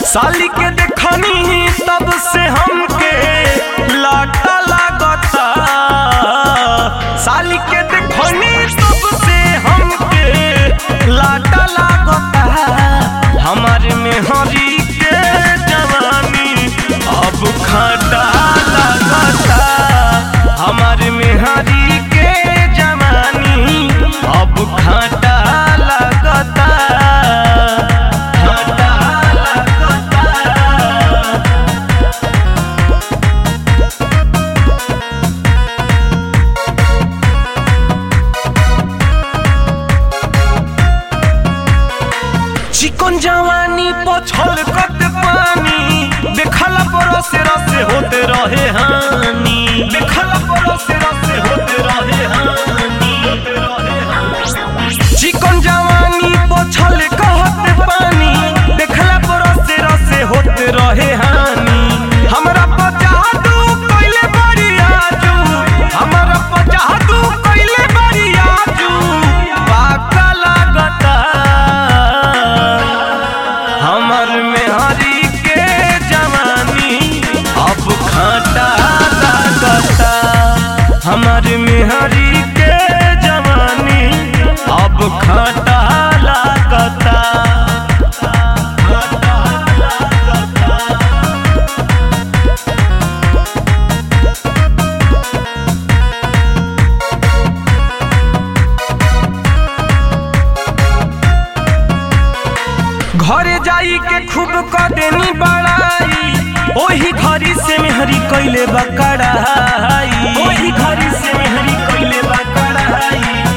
साली के देखनी तब से हमके लाटा लागता साली के देखनी तब से हमके लाटा लागता हमारे में हरी के जवानी अब खाटा लागता हमारे में हरी के जवानी अब खाटा लागता खाटा लागता चिकन जवानी पछल कत पानी देखला परसे रसे होते रहे हानि देखला परसे रसे होते रहे हानि होते रहे हानि चिकन जवानी पछल कहत पानी देखला परसे रसे होते रहे हानि हमरा पचादू कइले बड़ी आजू हमरा पचादू कइले बड़ी आजू पाका लागता हमर मेहरी के जवानी अब खाटा लागता हमर मेहरी के जवानी अब खाटा लागता खाटा लागता घरे जाई के खूब कदेनी बड़ाई ओही घरी से मेहरी कइले बकड़ाई ओही घरी से मेहरी कइले बकड़ाई